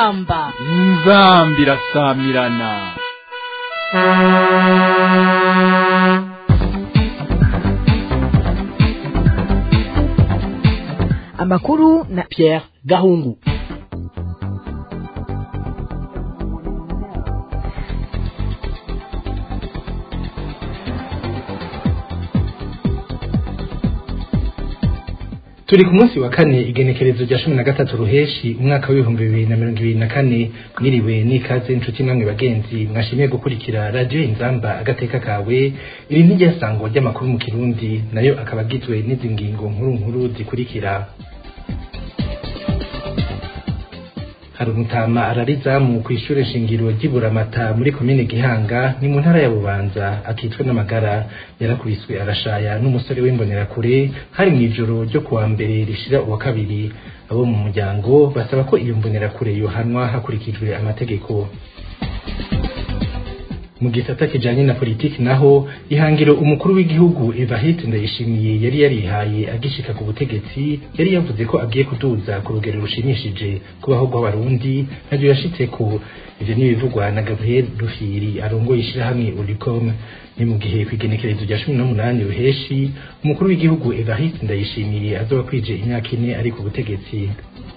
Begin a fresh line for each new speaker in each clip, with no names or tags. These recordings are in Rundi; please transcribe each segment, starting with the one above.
inzamba
inzambi irasamirana
amakuru na Pierre Gahungu
turi ku munsi wa kane igenekerezo rya cumi na gatatu ruheshi umwaka w'ibihumbi bibiri na mirongo ibiri na kane mwiriwe n'ikaze inshuti namwe bagenzi mwashimiye gukurikira radiyo inzamba agateka kawe iri n'iryasangwa ry'amakuru mu kirundi nayo akaba agizwe n'izi ngingo nkuru nkuru zikurikira hari umutama ararizamu ku ishure shingiro ry'iburamata muri komine gihanga ni mu ntara ya bubanza akitwa n'amagara yarakubiswe arashaya n'umusore w'imbonerakure hari mu ijoro ryo kuwa mbere rishira uwa kabiri abo mu muryango basaba ko iyo mbonerakure yohanwa hakurikijwe amategeko mu gisata kijanye na politiki naho ihangiro umukuru w'igihugu Evariste Ndayishimiye yari yarihaye agishika ku butegetsi yari yavuze ko agiye kuduza ku rugero rushimishije kubaho rw'abarundi navyo yashitseko ivyo n'ibivugwa na Gabriel Rufiri arongoye ishirahamwe Ulicom ni mu gihe kw'igenekerezo rya cumi n'umunani ruheshi umukuru w'igihugu Evariste Ndayishimiye azoba kwije imyaka ine ari ku butegetsi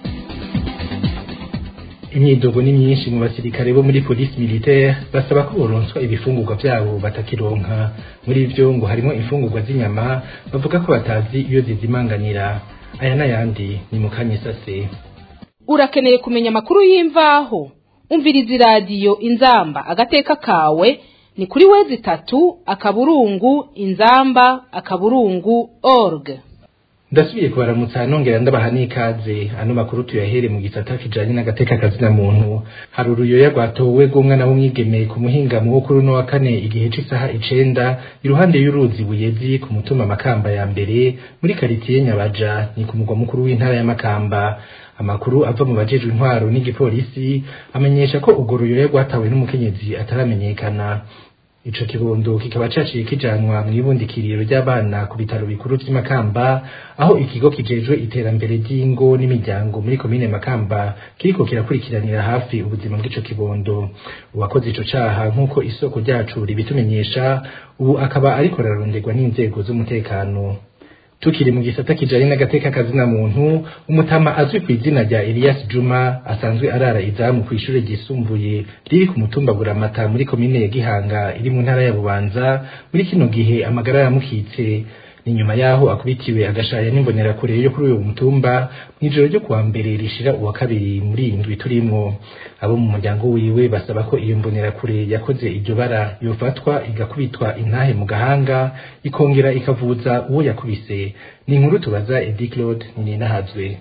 imyidogo ni myinshi mu basirikare bo muri polisi militaire basaba ko boronswa ibifungurwa vyabo batakironka muri ivyo ngo harimo imfungurwa z'inyama bavuga ko batazi iyo zizimanganira aya n'ayandi ni mu kanyisase
urakeneye kumenya amakuru y'imvaho umviriza iradiyo inzamba agateka kawe ni kuri wezi itatu akaburungu inzamba akaburungu org
ndasubiye kubaramutsa nongera ndabaha n'ikaze ano makuru tuyahere mu gisata kijanye n'agateka kazina muntu hari uruyoya rwatowe rw'umwana w'umwigeme ku muhingamo wo kuri uno wa kane igihe c'isaha icenda iruhande y'uruzi buyezi ku mutumba makamba ya mbere muri karitiye nyabaja ni ku mugwa mukuru w'intara ya makamba amakuru ava mu bajejwe intwaro n'igipolisi amenyesha ko urwo ruyoya rwatawe n'umukenyezi ataramenyekana ico kibondo kikaba caciye kijanwa mw'ibundikiriro ry'abana ku bitaro bikuru vy'Imakamba aho ikigo kijejwe iterambere ry'ingo n'imiryango muri komine Makamba kiriko kirakurikiranira hafi ubuzima bw'ico kibondo uwakoze ico caha nk'uko isoko ryacu ribitumenyesha ubu akaba ariko araronderwa n'inzego z'umutekano tukiri mu gisata kijanye n'agateka kazina muntu umutama azwi ku izina rya Elias Juma asanzwe arara izamu ku ishure ryisumbuye riri ku mutumba Buramata muri komine ya Gihanga iri mu ntara ya Bubanza muri kino gihe amagara yamukitse ni nyuma yaho akubitiwe agashaya n'imbonerakure yo kuri uyu mutumba mw'ijoro ryo kuwa mbere rishira uwa kabiri muri iyi ndwi turimwo abo mu muryango wiwe basaba ko iyo mbonerakure yakoze iryo bara yofatwa igakubitwa intahe mu gahanga ikongera ikavuza uwo yakubise ni inkuru tubaza Edi Claude Ninahazwe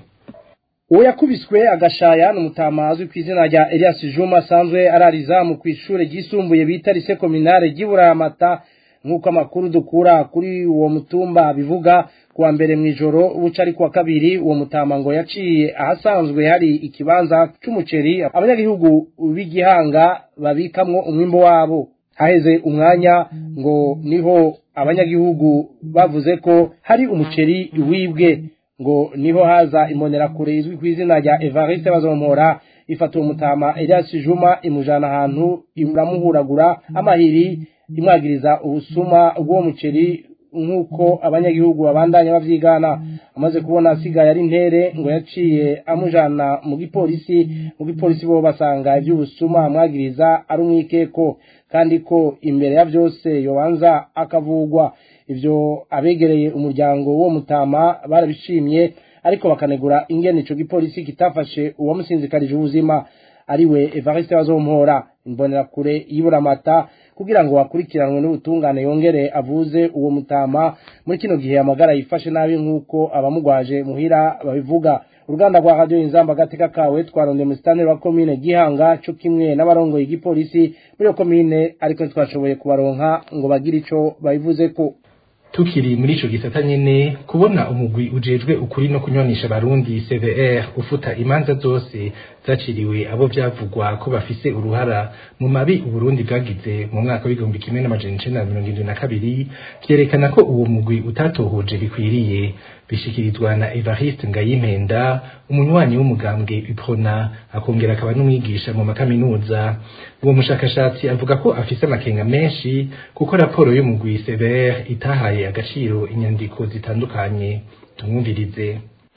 uwo yakubiswe agashaya n'umutama azwi ku izina rya Elias Juma asanzwe ararizamu ku ishure ryisumbuye bita Lycée Communale ry'Iburamata nk'uko amakuru dukura kuri uwo mutumba bivuga kuwa mbere mw'ijoro buca ari kuwa kabiri uwo mutama ngo yaciye ahasanzwe hari ikibanza c'umuceri abanyagihugu b'igihanga babikamwo umwimbo wabo haheze umwanya ngo niho abanyagihugu bavuze ko hari umuceri wibwe ngo niho haza imbonerakure izwi ku izina rya Evariste Bazompora ifata uwo mutama Elias Juma imujana ahantu iramuhuragura amahiri imwagiriza ubusuma bw'uwo muceri nk'uko abanyagihugu babandanya bavyigana amaze kubona asigaye ari ntere ngo yaciye amujana mu gipolisi mu gipolisi bo basanga ivy'ubusuma amwagiriza ari umwikeko kandi ko imbere ya vyose yobanza akavugwa ivyo abegereye umuryango w'uwo mutama barabishimye ariko bakanegura ingene ico gipolisi kitafashe uwamusinzikarije ubuzima ariwe Evariste Bazompora imbonerakure y'Iburamata kugira ngo wakurikiranwe n'ubutungane yongere avuze uwo mutama muri kino gihe amagara yifashe nabi nk'uko abamugwaje muhira babivuga uruganda rwa radio inzamba gateka kawe twaronde mu staneri wa komine gihanga co kimwe n'abarongoye igipolisi muri iyo komine ariko twashoboye kubaronka ngo bagire ico babivuzeko
tukiri muri ico gisata nyene kubona umugwi ujejwe ukuri no kunywanisha abarundi CVR ufuta imanza zose zaciriwe abo vyavugwa ko bafise uruhara mu mabi uburundi bwagize mu mwaka w'igihumbi kimwe n'amajana icenda na mirongo indwi na kabiri vyerekana ko uwo mugwi utatohoje bikwiriye bishikirizwa na Evariste Ngayimpenda umunywanyi w'umugambwe Uprona akongera akaba n'umwigisha mu makaminuza uwo mushakashatsi avuga ko afise amakenga menshi kuko raporo y'umugwi Sever itahaye agaciro inyandiko zitandukanye tumwumvirize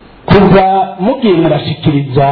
kuva mugiye murashikiriza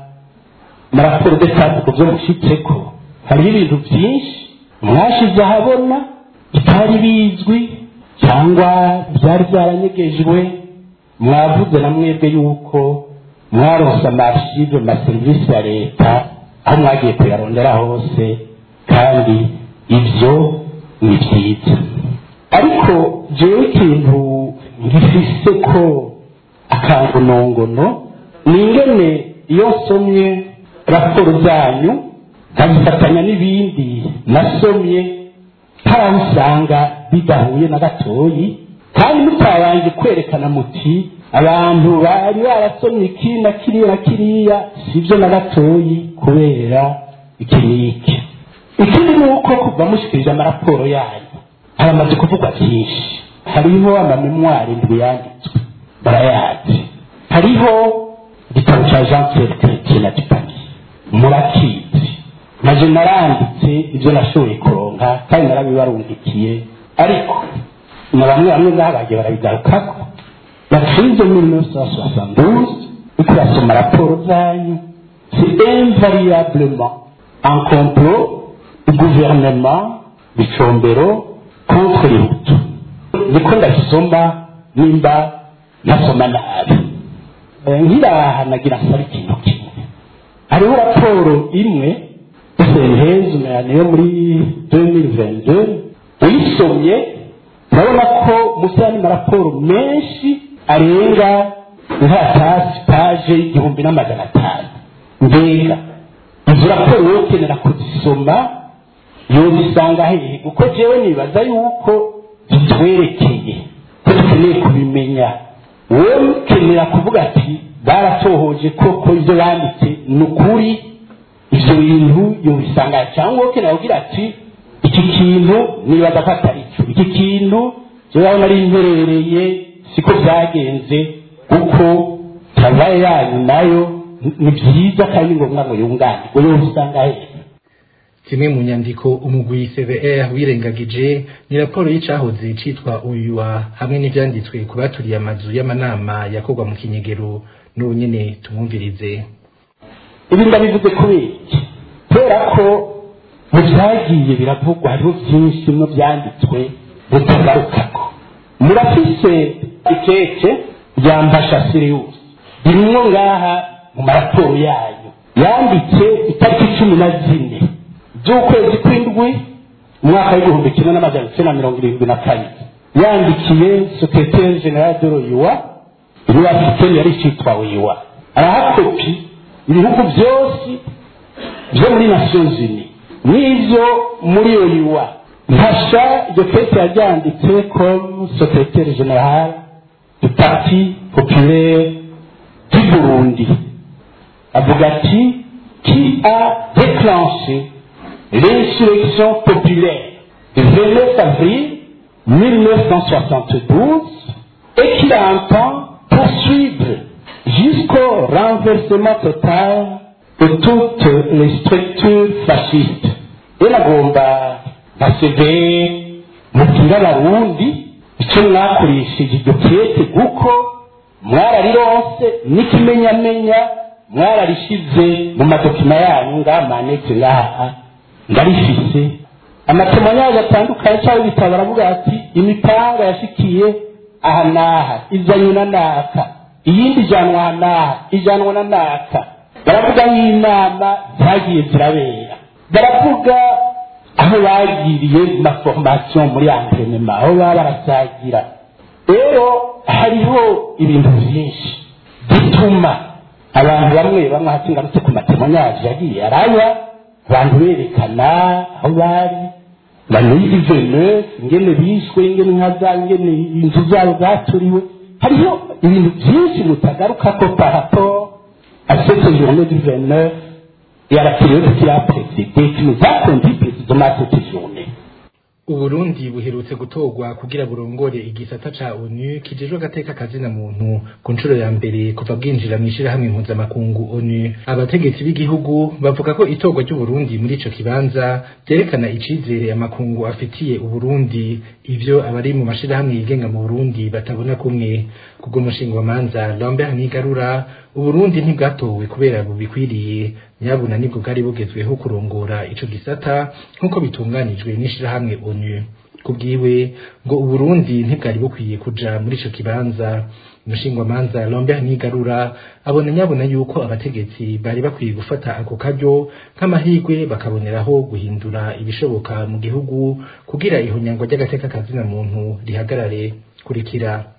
maraporo d'etat ku byo mushyitseko hariho ibintu byinshi mwashize ahabona bitari bizwi cyangwa byari byaranyegejwe mwavuze na mwebwe yuko mwaronse amarchive ma serivisi ya leta aho mwagiye kuyarondera hose kandi ibyo ni byiza ariko jewe ikintu ngifise ko akangonongono ni ingene iyo nsomye raporo zanyu nkabifatanya n'ibindi nasomye hari aho usanga bidahuye na gatoyi kandi mutabanje kwerekana muti abantu bari barasomye iki na kiriya na kiriya sibyo na gatoyi kubera iki n'iki ikindi ni uko kuva mushikirije amaraporo yanyu haramaze kuvugwa byinshi hariho amamemwari ndwi yanditswe barayazi hariho igitabo cya jean pierre chrétien na dupaki murakizi naje naranditse ibyo nashoboye kuronka kandi narabibarungikiye ariko na bamwe bamwe ngaha bagiye barabigarukako bacize muri neuf cent soixante-douze uko basoma raporo zanyu c'est invariablement un complot du gouvernement bicombero contre les hutu niko ndabisoma nimba nasoma nabi nkiraha nagira nsaba ikintu kimwe hariho raporo imwe sentezo yo muri 2022 uyisomye urabona ko musi y'andi maraporo menshi arenga nkatasi paje igihumbi n'amajana atanu mbega izo raporo wowe ukenera kuzisoma yozisanga hehe kuko jewe nibaza yuko zitwerekeye ko dukeneye kubimenya wowe ukenera kuvuga ati baratohoje koko ibyo banditse ni ukuri ibyo bintu yobisanga cyangwa wowe ukenera kugira ati iki kintu nibaza ko atari cyo iki kintu jewe aho nari mperereye siko byagenze kuko travaye yanyu nayo ni byiza kandi ni ngombwa ngo yunganirwe yobisanga hehe
kimwe mu nyandiko umugwi CVR wirengagije ni raporo y'icahoze citwa uyuwa hamwe n'ivyanditswe ku baturiye amazu y'amanama yakorwa mu kinyegero n'ubu nyene tumwumvirize
ibi ndabivuze kubera iki kubera ko mu byagiye biravugwa hariho byinshi no byanditswe bitagarukako murafise ikeke rya mbasha sirius rimwe ngaha mu maraporo yayo yanditse itariki cumi na zine z'ukwezi kw'indwi umwaka w'igihumbi kimwe n'amajana icyenda na mirongo irindwi na kane yandikiye sekreteri general de royuwa iriya afite yari cyitwa wiwa arahakopi ibihugu byose byo muri nations unies n'ibyo muri oyiwa mfasha iryo kese yaryanditse comme secrétaire général du parti populaire du burundi avuga ati qui a déclenché l'insurrection populaire du 29 avril 1972 et qui entend poursuivre jusqu'au renversement total de toutes les structures fascistes iragomba baseve mubwira abarundi icyo mwakoresheje iryo kete kuko mwararironse n'ikimenyamenya mwararishize mu madokima yanyu ngamanetse ngaha ndarifise amatemonyage atandukanye cyangwa ibitabo baravuga ati imipanga yashikiye aha n'aha izanywe na naka iyindi ijyanwa aha n'aha ijyanwa na naka baravuga nk'inama zagiye zirabera baravuga aho bagiriye ma formation muri entrenema aho baba barasagira rero hariho ibintu byinshi bituma abantu bamwe bamwe hasi ngarutse ku matemonyaje yagiye araya abantu berekana aho bari bamenye venus ingene bishwe ingene inka zabo ingene inzu zabo zaturiwe hariho ibintu byinshi mutagaruka ko parapport à cette journée du 29 et à la période qui a précédé, qui nous a conduit précisément à cette journée.
Uburundi buherutse gutorwa kugira burongore igisata ca ONU kijejwe agateka kazina muntu ku nshuro ya mbere kuva bwinjira mw'ishirahamwe mpuzamakungu ONU abategetsi b'igihugu bavuga ko itorwa ry'Uburundi muri ico kibanza vyerekana icizere amakungu afitiye Uburundi ivyo abari mu mashirahamwe yigenga mu Burundi batabona kumwe kubwo mushinga manza Lambert Nigarura Uburundi ntibwatowe kubera bubikwiriye nyabuna nibwo bwari bugezweho kurongora ico gisata nk'uko bitunganijwe n'ishirahamwe ONU kubwiwe ngo Uburundi ntibwari bukwiye kuja muri ico kibanza umushingwamanza Lambert Nigarura abona nyabona yuko abategetsi bari bakwiye gufata ako karyo nk'amahirwe bakaboneraho guhindura ibishoboka mu gihugu kugira ihonyangwa ry'agateka kazina muntu rihagarare kurikira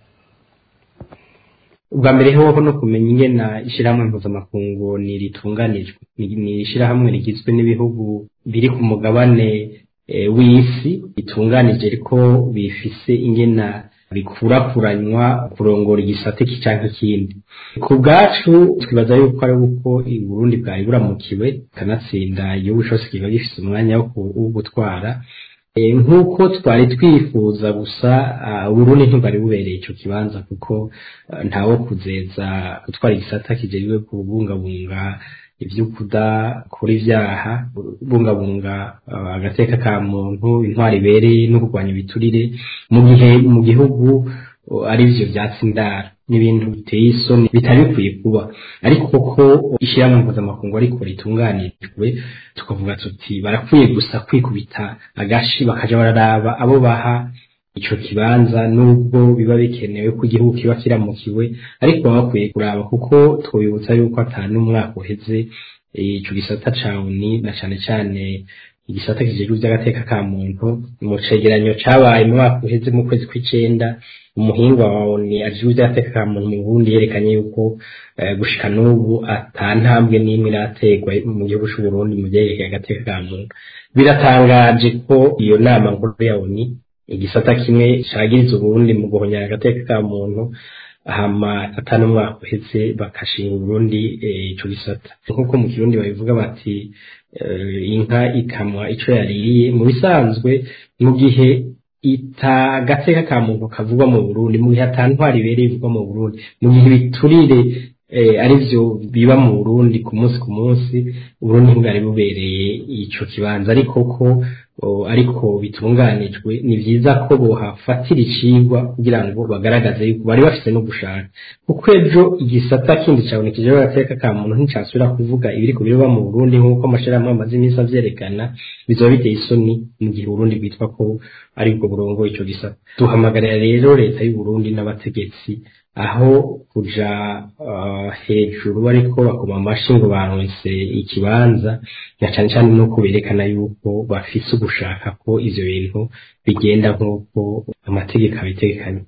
ubwa mbere hoho no kumenya ingena ishirahamwe mpuzamakungu ni ritunganijwe ni ishirahamwe rigizwe n'ibihugu biri ku mugabane w'isi bitunganije ariko bifise ingena bikurakuranywa kurongora igisate canke ikindi ku bwacu twibaza yuko ari uko Burundi bwari buramukiwe kanatsinda igihugu cose kiba gifise umwanya wo gutwara nk'uko twari twifuza gusa Burundi ntibwari bubereye ico kibanza kuko ntawo kuzeza gutwara igisata kijejwe kubungabunga ivyo kudakora ivyaha bungabunga agateka ka muntu intwari ibereye no kurwanya ibiturire mu gihe mu gihugu ari vyo vyatsi indara n'ibintu biteye isoni bitari bikwiye kuba ariko koko ishyirahamwe mpuzamakungu ariko ritunganijwe tukavuga tuti barakwiye gusa kwikubita agashi bakaja bararaba abo baha ico kibanza nubwo biba bikenewe ko igihugu kiba kiramukiwe ariko baba bakwiye kuraba kuko twibutsa yuko ata n'umwaka uheze ico gisata ca uni na cane cane igisata kijejwe vy'agateka ka muntu mu cegeranyo cabaye mu mwaka uheze mu kwezi kw'icenda umuhinga wa oni ajejwe vy'agateka ka muntu mu Burundi yerekanye yuko gushika n'ubu ata ntambwe n'imwe iraterwa mu gihugu c'Uburundi mu vyerekeye agateka ka muntu biratangaje ko iyo nama nkuru ya oni igisata kimwe cagiriza Uburundi mu guhonyara agateka ka muntu hama atanu umwaka uheze bakashinga Uburundi ico gisata nk'uko mu kirundi babivuga bati inka ikamwa ico yaririye mu bisanzwe mu gihe ita agateka ka muntu kavugwa mu Burundi mu gihe ata ntwari ibereye ivugwa mu Burundi mu gihe ibiturire ari byo biba mu Burundi ku munsi ku munsi Burundi ntibwari bubereye ico kibanza ariko ko ariko bitunganijwe ni vyiza ko bohafatira icigwa kugira ngo bagaragaze yuko bari bafise no gushaka kuko ejo igisata kindi cabonekije agateka ka muntu nticasubira kuvuga ibiriko biroba mu Burundi nk'uko amashirahamwe amaze iminsi avyerekana bizoba biteye isoni mu gihe Burundi bwitwa ko ari bwo burongo ico gisata duhamagarira rero leta y'u Burundi n'abategetsi aho kuja uh, hejuru bariko bakoma amashi ngo baronse ikibanza na cane cane no kuberekana yuko bafise ugushaka ko ivyo bintu bigenda nk'uko amategeko abitegekanye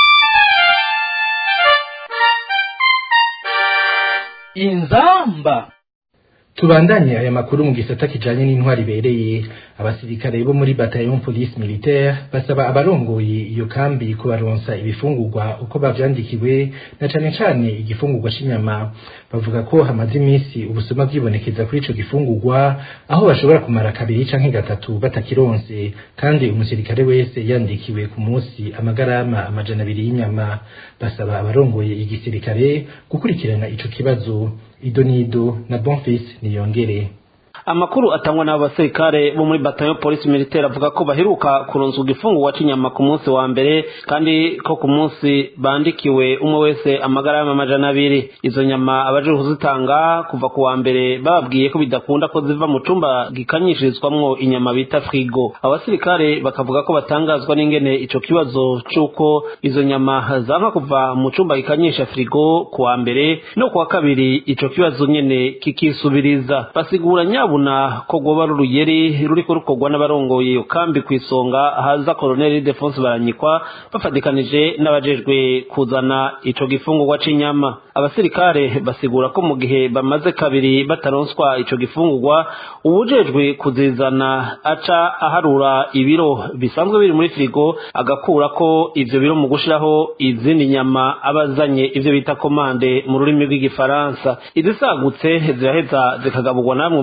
inzamba
tubandanye aya makuru mu gisata kijanye n'intwari ibereye abasirikare bo muri bataillon police militaire basaba abarongoye iyo kambi kubaronsa ibifungurwa uko bavyandikiwe na cane cane igifungurwa c'inyama bavuga ko hamaze iminsi ubusuma bwibonekeza kuri ico gifungurwa aho bashobora kumara kabiri canke gatatu batakironse kandi umusirikare wese yandikiwe ku munsi amagarama amajana abiri y'inyama basaba abarongoye igisirikare gukurikirana ico kibazo idonido na bonfils niyongere
amakuru atangwa n'abasirikare bo muri batayo polisi militaire avuga ko baheruka kuronswa igifungurwa c'inyama ku munsi wa mbere kandi ko ku munsi bandikiwe umwe wese amagarama amajana abiri izo nyama abaje kuzitanga kuva ku wa mbere bababwiye ko bidakunda ko ziva mu cumba gikanyishirizwamwo inyama bita frigo abasirikare bakavuga ko batangazwa n'ingene ico kibazo c'uko izo nyama zanka kuva mu cumba gikanyisha frigo ku wa mbere no ku wa kabiri ico kibazo nyene kikisubiriza basigura nyabu babona ko goba ruruyeri ruriko rukorwa n'abarongoye iyo kambi ku isonga haza koloneli defonse baranyikwa bafatikanije n'abajejwe kuzana ico gifungurwa c'inyama abasirikare basigura ko mu gihe bamaze kabiri bataronswa ico gifungurwa uwujejwe kuzizana aca aharura ibiro bisanzwe biri muri firigo agakura ko ivyo biro mu gushiraho izindi nyama abazanye ivyo bita komande mu rurimi rw'igifaransa izisagutse ziraheza zikagaburwa namwe mu marongo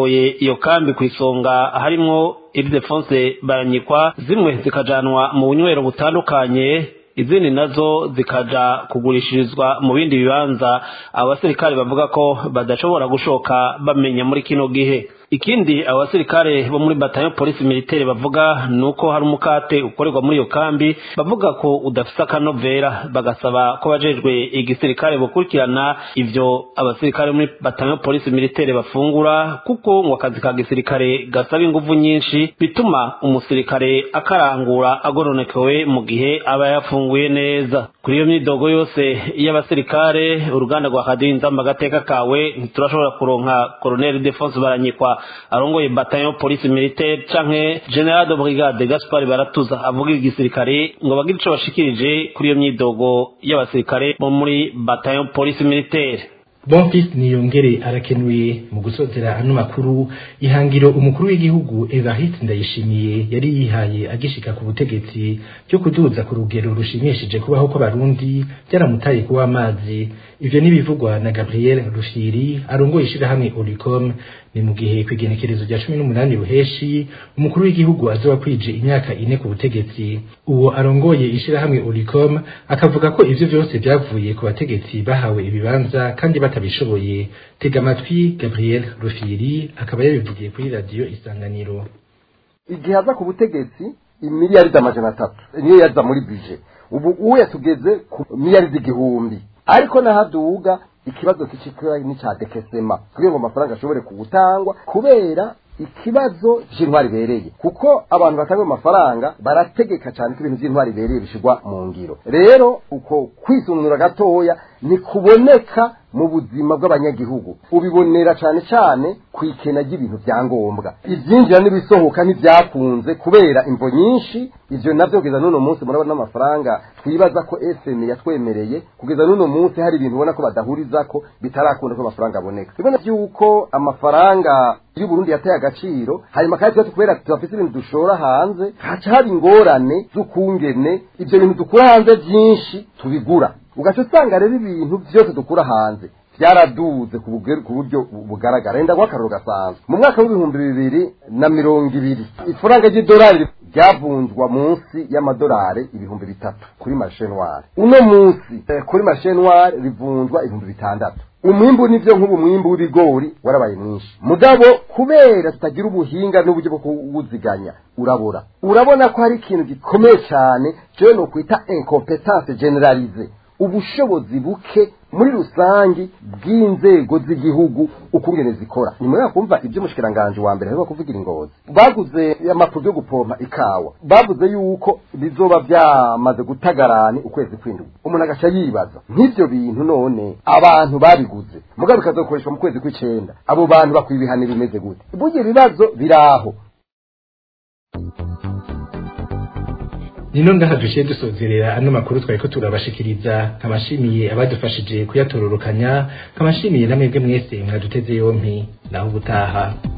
abarongoye iyo kambi ku isonga harimwo Ildefonse Baranyikwa zimwe zikajanwa mu bunywero butandukanye izindi nazo zikaja kugurishirizwa mu bindi bibanza abasirikare bavuga ko badashobora gushoka bamenya muri kino gihe ikindi abasirikare bo muri batayo polisi militaire bavuga nuko hari umukate ukorerwa muri iyo kambi bavuga ko udafise akanovera bagasaba ko bajejwe igisirikare bukurikirana ivyo abasirikare muri batayo polisi militaire bafungura kuko ngo akazi ka gisirikare gasaba inguvu nyinshi bituma umusirikare akarangura agoronekewe mu gihe aba yafunguye neza kuri iyo myidogo yose y'abasirikare uruganda rwa kadiyo nzamba agateka kawe ntiturashobora kuronka colonel defonse baranyikwa arongoye bataillon police militaire canke general de brigade Gaspard Baratuza avuga igisirikare ngo bagire ico bashikirije kuri iyo myidogo y'abasirikare bo muri bataillon police militaire
Bonfils niyongere arakenuye mu gusozera ano makuru ihangiro umukuru w'igihugu Evariste Ndayishimiye yari yihaye agishika ku butegetsi cyo kuduza ku rugero rushimishije kubaho kw'abarundi byaramutaye kuba amazi ivyo nibivugwa na Gabriel Rushiri arongoye ishirahamwe Olicom ni mu gihe kwigenekerezo rya cumi n'umunani ruheshi umukuru w'igihugu azoba kwije imyaka ine ku butegetsi uwo arongoye ishirahamwe Olicom akavuga ko ivyo vyose vyavuye ku bategetsi bahawe ibibanza kandi batabishoboye tega amatwi Gabriel Rufiri akaba yabivugiye kuri radio Isanganiro
igihe aza ku butegetsi imiliyaridi amajana atatu niyo yaza muri bije ubu uwo yatugeze ku miliyaridi igihumbi ariko nahaduga ikibazo kicikira n'icya dekesema kugira ngo amafaranga ashobore kugutangwa kubera ikibazo cy'intwari bereye kuko abantu batanga amafaranga barategeka cyane ko ibintu by'intwari bereye bishyirwa mu ngiro rero uko kwisununura gatoya ntikuboneka mu buzima bw'abanyagihugu ubibonera cyane cyane ku ikena ry'ibintu bya ngombwa ibyinjira n'ibisohoka ntibyakunze kubera imvo nyinshi ibyo nabyo kugeza n'uno munsi murabona n'amafaranga twibaza ko fm yatwemereye kugeza n'uno munsi hari ibintu ubona ko badahuriza ko bitarakunda ko amafaranga aboneka ibona by'uko amafaranga y'uburundi yateye agaciro hanyuma kandi tuba kubera tubafite ibintu dushora hanze haca haba ingorane z'ukungene ibyo bintu dukura hanze byinshi tubigura ugaca usanga rero ibintu byose dukura hanze byaraduze ku buryo bugaragara wenda nk'akararo gasanzwe mu mwaka w'ibihumbi bibiri na mirongo ibiri ifaranga ry'idolari ryavunjwa munsi y'amadolari ibihumbi bitatu kuri mashenwari uno munsi kuri mashenwari rivunjwa ibihumbi bitandatu umwimbu nivyo nk'ubu mwimbu w'ibigori warabaye mwinshi mugabo kubera tutagira ubuhinga n'uburyo bwo kuwuziganya urabura urabona ko hari ikintu gikomeye cyane cyo no kwita incompetence generalize ubushobozi buke muri rusangi bw'inzego z'igihugu ukungene zikora nyuma yo kumva ibyo mushikiranganje wa mbere ariko kuvugira ingozi baguze amapuro yo gupompa ikawa bavuze yuko bizoba byamaze gutagarani ukwezi kw'indwi umuntu agaca yibaza nk'ibyo bintu none abantu babiguze mugabo bikazokoreshwa mu kwezi kw'icenda abo bantu bakwiye ibihano bimeze gute burya ibibazo biraho
nino ngaha dushiye dusozerera ano makuru twari ko turabashikiriza nkabashimiye abadufashije kuyatororokanya nkabashimiye namwebwe mwese mwaduteze yompi naho ubutaha